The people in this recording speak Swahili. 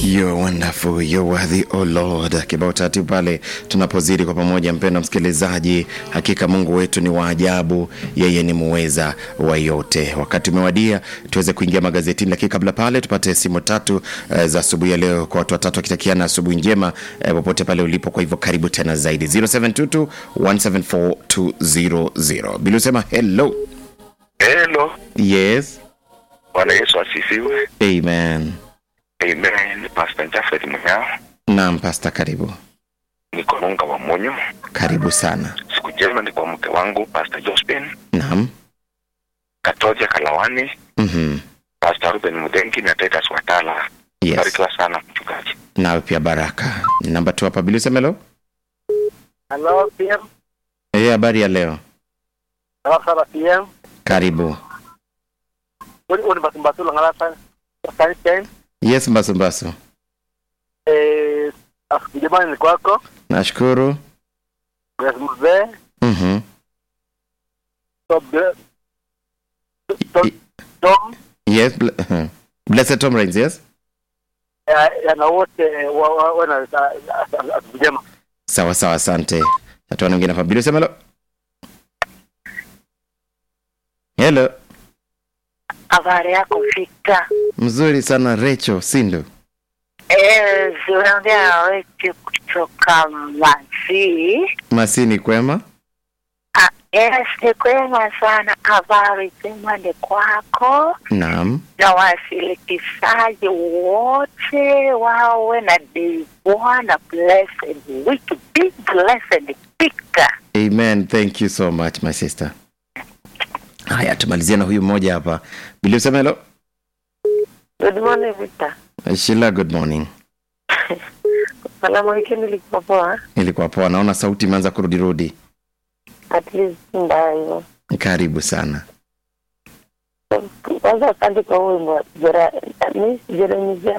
You're wonderful, you're worthy, oh Lord. Kibao tatu pale tunapozidi kwa pamoja, mpendwa msikilizaji, hakika Mungu wetu ni wa ajabu, yeye ni muweza wa yote. Wakati umewadia tuweze kuingia magazetini, lakini kabla pale tupate simu tatu uh, za asubuhi ya leo kwa watu watatu wakitakiana asubuhi njema uh, popote pale ulipo. Kwa hivyo karibu tena zaidi 0722 174 200. Bila usema hello. Hello, Yes. Bwana Yesu asifiwe. Amen. Amen. Pastor Jafet Munyao, Naam, pasta, karibu niko Nunga wa Monyo. karibu sana. Siku njema ni kwa mke wangu Pastor Jospin Naam. Katoja Kalawani, Mhm. Pastor Ruben Mudengi na Titus Watala. Yes. Barikiwa sana mchungaji. nawe pia baraka namba tu hapa bilisemelo Halo PM, Eh, habari ya leo sawa sana PM. karibu Uni uni basumbasula ngalasa sunshine. yes mbasumbasu Eh, asubuhi jamani ni kwako. nashukuru Grace Mzee, Mhm. Tom Tom Tom yes ble- uh-huh. blessed tom rains yes ya yana wote wa wa wana asubuhi njema. sawa sawa asante hatua wengine hapa bilisemelo hello habari yako fika mzuri sana recho sindo Eh, unaongea wetu kutoka Masi. masini kwema Ah, yes, ni kwema sana. Habari njema ni kwako naam na washirikishaji wote wawe na day Bwana blessed week, big blessed pika. amen thank you so much my sister haya tumalizia na huyu mmoja hapa bilisemelo Good morning Victor. shila good morning Salamu weekend ilikuwa poa. ilikuwa poa naona sauti imeanza kurudirudi At least si mbaya hivyo. karibu sana Kwanza asante kwa huo wimbo. Jera ni Jeremy Jera.